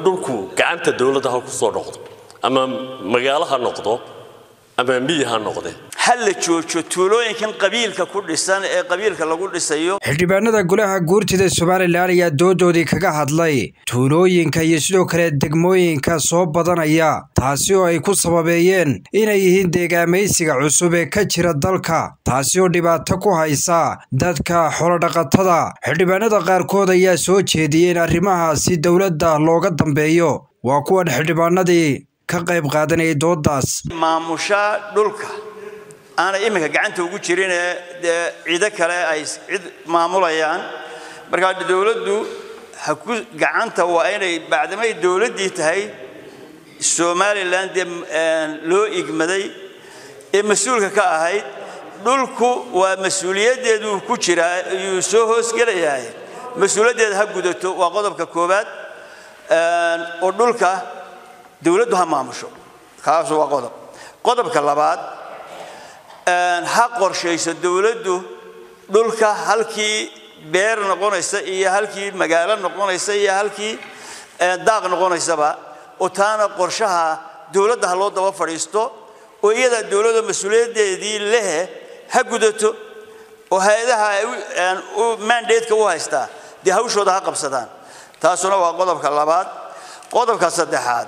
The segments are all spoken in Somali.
dhulku gacanta dowladda ha ku soo noqdo ama magaalo ha noqdo ama miyi ha noqde ha la joojo tuulooyinkan qabiilka ku dhisan ee qabiilka lagu dhisayo xildhibaanada golaha guurtida somalilan ayaa doodoodii kaga hadlay tuulooyinka iyo sidoo kale degmooyinka soo badanaya taasi oo ay ku sababeeyeen inay yihiin deegaamaysiga cusub ee ka jira dalka taasi oo dhibaato ku haysa dadka xoolodhaqatada xildhibaanada qaarkood ayaa soo jeediyey in arrimahaasi dowladda looga dambeeyo waa kuwan xildhibaanadii ka qayb qaadanayay doodaas maamusha dhulka aanay iminka gacanta ugu jirin ee dee ciido kale ay cid maamulayaan markaa dowladdu ha ku gacanta waa inay bacdamay dowladdii tahay somalilan dee loo igmaday ee mas-uulka ka ahayd dhulku waa mas-uuliyaddeeduu ku jiraa ayuu soo hoosgelayahay mas-uuliyaddeeda ha gudato waa qodobka koowaad oo dhulka dowladdu ha maamusho kaasu waa qodob qodobka labaad ha qorshayso dowladdu dhulka halkii beer noqonaysa iyo halkii magaalo noqonaysa iyo halkii daaq noqonaysaba oo taana qorshaha dowladda ha loo daba fadhiisto oo iyada dowladda mas-uuliyaddeedii lehe ha gudato oo hay-adaha mandatka u haystaa dee hawshooda ha qabsadaan taasuna waa qodobka labaad qodobka saddexaad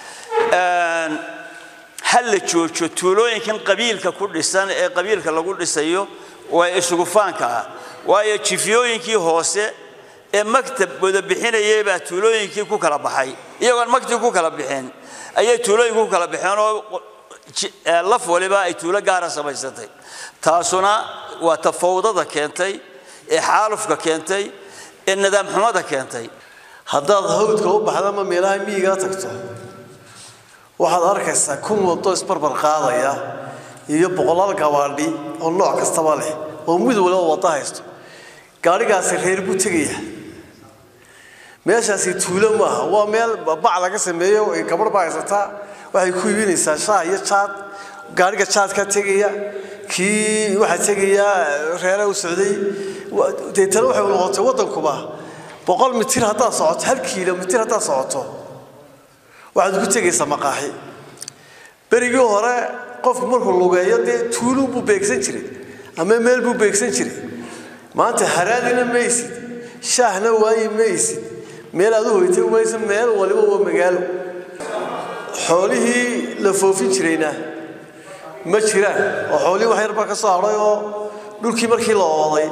ha la joojo tuulooyinkan qabiilka ku dhisan ee qabiilka lagu dhisayo waa isugufaanka ah waayo jifyooyinkii hoose ee maktab wada bixinayay baa tuulooyinkii ku kala baxay iyagoon maktab ku kala bixin ayay tuulooyinku ku kala baxeen oo laf waliba ay tuulo gaara samaysatay taasuna waa tafawdada keentay ee xaalufka keentay ee nidaam xumada keentay haddaad hawdka u baxda ama meelaha miyigaa tagto waxaad arkaysaa kun wado isbarbar qaadaya iyo boqolaal gabaadhi oo nooc kastaba leh oo mid waliba waddo haysto gaadhigaasi reer buu tegaya meeshaasi tuulo maaha waa meel bac laga sameeyo gabadh baa haysataa waxay ku iibinaysaa shaah iyo jaad gaadhiga jaadka tegaya kii waxaa tegaya reere u socday deetana waxay noqotay waddankuba boqol mitir haddaad socoto hal kiilomitir haddaad socoto waxaad ku tegaysaa maqaaxi berigii hore qofku markuu lugeeyo dee tuuluu buu beegsan jiray ama meel buu beegsan jiray maanta haraadina maysid shaahna waayi maysid meel aad u hoytay maysa meel waliba waa magaalo xoolihii la foofin jirayna ma jiraan oo xoolihii wax yarbaa ka soo hadhay oo dhulkii markii la ooday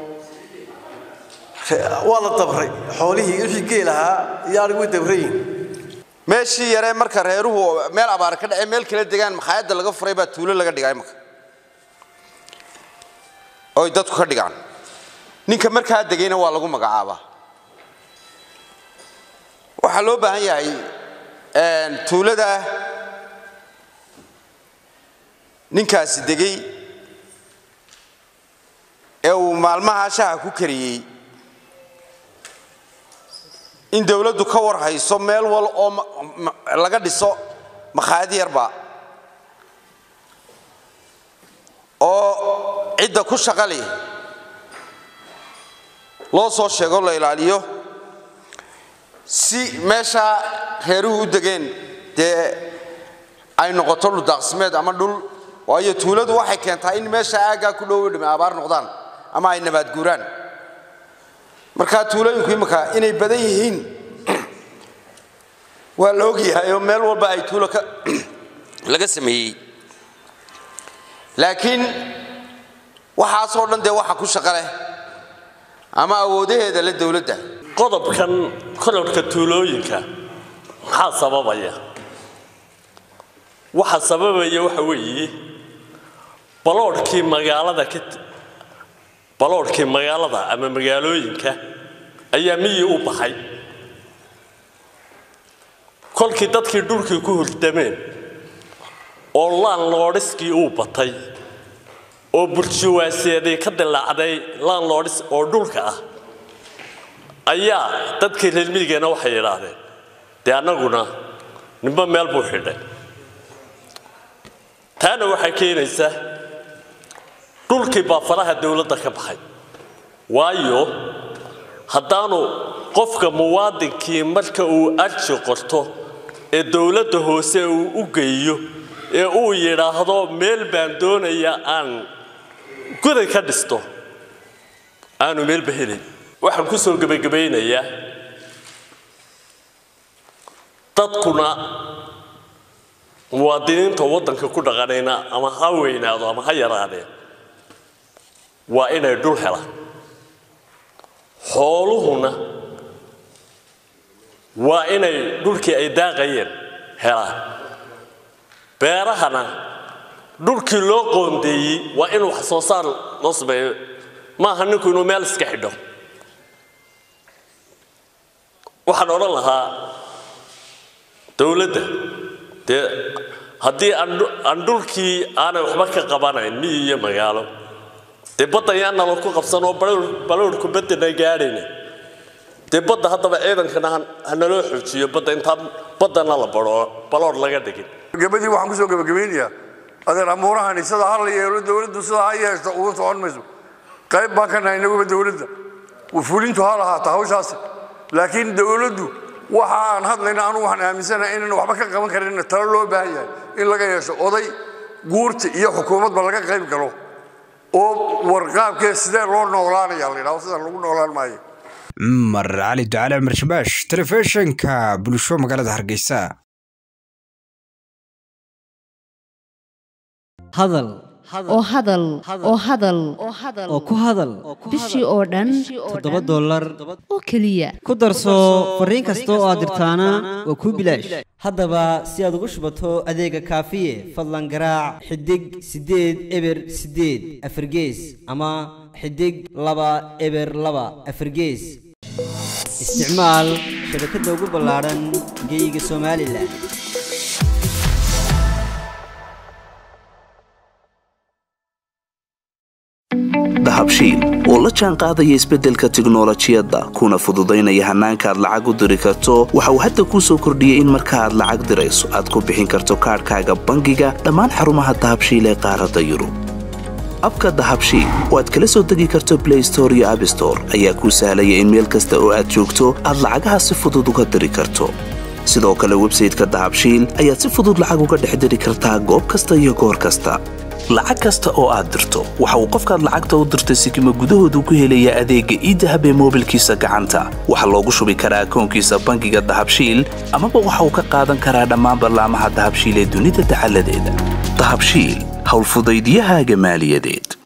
waa la dabray xoolihii wixii geel ahaa iyo arig way dabrayin meeshii yaree marka reeruhu meel abaar ka dhacay meel kala degaan makhaayadda laga furay baa tuulo laga dhigaa imaka oy dadku ka dhigaan ninka markaa degayna waa lagu magacaabaa waxaa loo baahan yahay tuulada ninkaasi degay ee uu maalmaha shaha ku kariyey in dowladdu ka war hayso meel wal oo laga dhiso makhaayad yarba oo cidda ku shaqali loo soo sheego la ilaaliyo si meeshaa reeruhu u degeen dee ay noqoto dhuldaaqsimeed ama dhul waayo tuuladu waxay keentaa in meesha aaggaa ku dhowo dhime abaar noqdaan ama ay nabaad guuraan markaa tuulooyinku imika inay badan yihiin waa la ogyahay oo meel walba ay tuulo laga sameeyey laakiin waxaasoo dhan dee waxa ku shaqo leh ama awoodaheeda le dowladda qodobkan kororhka tuulooyinka maxaa sababaya waxa sababaya waxa weeye baloodhkii magaalada ka baloodhkii magaalada ama magaalooyinka ayaa miyi u baxay kolkii dadkii dhulkii ku hurdameen oo laanloodhiskii uu batay oo burjuwaaseeday ka dilaacday laanloodhis oo dhulka ah ayaa dadkii reer miyigeena waxay yidhaahdeen dee annaguna ninba meel buu xidhay taana waxay keenaysaa dhulkii baa faraha dowladda ka baxay waayo haddaanu qofka muwaadinkii marka uu arji qorto ee dowladda hoose uu u geeyo ee uu yidhaahdo meel baan doonaya aan guday ka dhisto aanu meelba helin waxaan ku soo gebagabaynayaa dadkuna muwaadiniinta waddanka ku dhaqanayna ama ha weynaado ama ha yaraadeen waa inay dhul helaan xooluhuna waa inay dhulkii ay daaqayeen helaan beerahana dhulkii loo qoondeeyey waa in wax soo saar loo sameeyo maaha ninku inuu meel iska xidho waxaan odhan lahaa dowladda dee haddii aan dhulkii aanay waxba ka qabanayn miyi iyo magaalo dee badda yaan nalo ku qabsan oo baloorhku baddana gaadhayna dee badda haddaba ciidankana hanaloo xoojiyo badda intaan baddana la baloor laga dhigin gabadii waxaan kusoo gabagabaynayaa adeer amuurahani sida ha la yeelo dowladdu sida ha yeeshto uga socon mayso qayb baan ka nahay inaguba dowladda fulintu ha lahaata hawshaasi laakiin dowladdu waxa aan hadlayna anu waxaan aaminsanahay inaan waxba ka qaban karin talo loo baahan yahay in laga yeesho oday guurta iyo xukuumadba laga qayb galo oo warqaabkee sidee loo noolaanaya la yidhahdo sidaan lagu noolaan maayo cumar cali ducale cumar shabaash telefishinka bulsho magaalada hargeysa hadal oo hadal oo hadal oo ku hadal bishii oo dhan toddoba dollar oo keliya ku darso fariin kasta oo aad dirtaana waa kuu bilaash haddaba si aad ugu shubato adeega kaafiye fadlan garaac xidig siddeed eber siddeed afargees ama xidig laba eber laba afargees isticmaal shabakadda ugu ballaadhan geeyiga somalilan dahabshiil oo la jaan qaadaya isbeddelka tiknolojiyadda kuna fududaynaya hannaanka aad lacag u diri karto waxa uu hadda kuu soo kordhiyey in marka aad lacag dirayso aad ku bixin karto kaadhkaaga bangiga dhammaan xarumaha dahabshiil ee qaaradda yurub abka dahabshiil oo aad kala soo degi karto blay store iyo abstore ayaa kuu sahlaya in meel kasta oo aad joogto aad lacagaha si fudud uga diri karto sidoo kale websayteka dahabshiil ayaad si fudud lacag uga dhex diri kartaa goob kasta iyo goor kasta lacag kasta oo aad dirto waxa uu qofkaad lacagta u dirtay sikima gudahoodu ku helayaa adeegga iidahab ee moobilkiisa gacanta waxaa loogu shubi karaa akoonkiisa bangiga dahabshiil amaba waxa uu ka qaadan karaa dhammaan ballaamaha dahabshiil ee dunida dacaladeeda dahabshiil howlfudaydyahaaga maaliyadeed